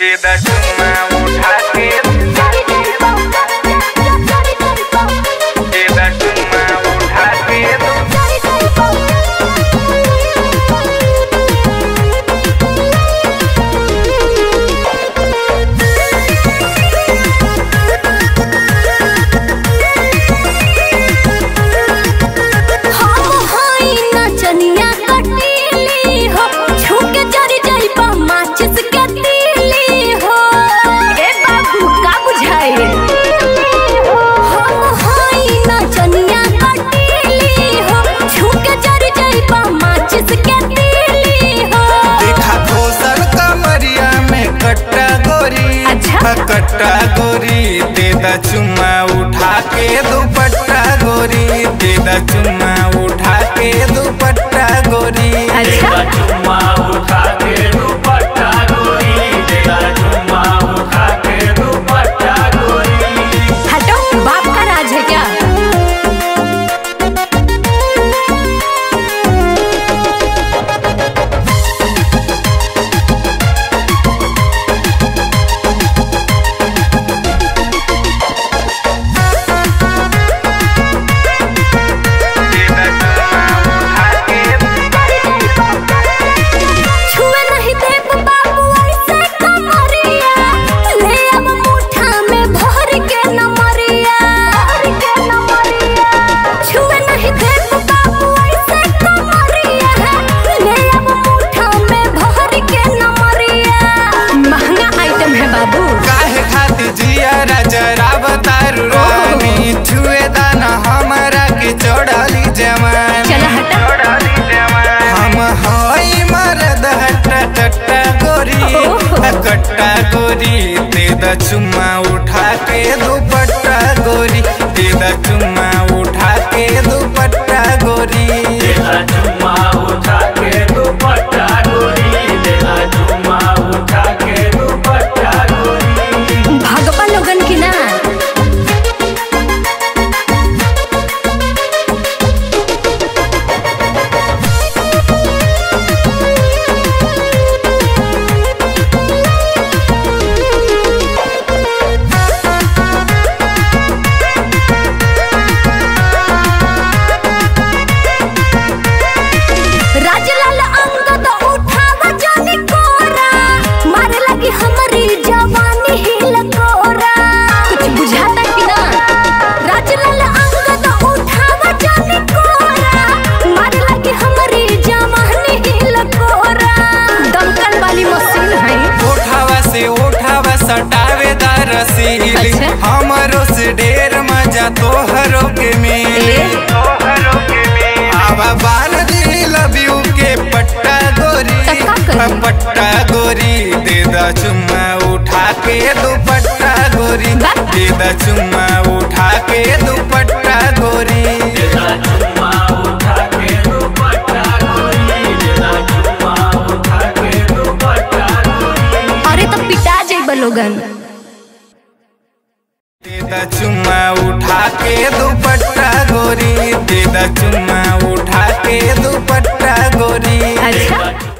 तेरा चुम्मा उठा के तेरा चुम्मा उठा के देखा खोसल कमरिया में कट्टा गोरी अच्छा। कट्टा गोरी दे दा चुम्मा उठा के दुपट्टा गोरी दे दा चुम्मा उठा के दुपट्टा गोरी अच्छा चुम्मा उठा के दुपट्टा गोरी तेरा चुम्मा उठा के दुपट्टा गोरी हटो बाप का राज है क्या तेरा चुम्मा उठा के छुए नहीं देव बाबू ऐसे कमरिया ले अब मुठा में भर के नमरिया भर के नमरिया छुए नहीं देव बाबू ऐसे कमरिया ले अब मुठा में भर के नमरिया महंगा आइटम है बाबू काहे खातिर जिया राजा तारू रानी छुए दाना हमारा के चढ़ली जवानी चला हटा चढ़ाली जवान हम हई मरद हट्टा कट्टा गोरी कट्टा गोरी दे दा चुम्मा उठा के दुपट्टा गोरी दे दा चुम्मा उठा के दुपट्टा गोरी तेरा चुम्मा उठा के दुपट्टा गोरी तेरा चुम्मा उठा के दुपट्टा गोरी भगवा लोगन की ना राजलाल अंगद उठावा जानी कोरा मारे लगी हमारी जवानी हिल कोरा कुछ बुझाता कि ना राजलाल अंगद उठावा जानी कोरा मारे लगी हमारी जवानी हिल कोरा दमकल वाली मशीन है उठावा से उठावा सटावे दा रसीली अच्छा। हमरो से ढेर मजा तोहरो के मिली तोहरों के में आवा बाल दी लव यू के पट्टा गोरी तब का करी? पट्टा गोरी दे दा चुम्मा उठा के दुपट्टा गोरी बा? दे दा चुम्मा उठा के दुपट्टा गोरी तेरा चुम्मा उठा के दुपट्टा गोरी तेरा चुम्मा उठा के दुपट्टा गोरी अरे तो पिटा जाइब लोगन दे दा चुम्मा उठा के दुपट्टा गोरी दे दा चुम्मा उठा के दुपट्टा गोरी अच्छा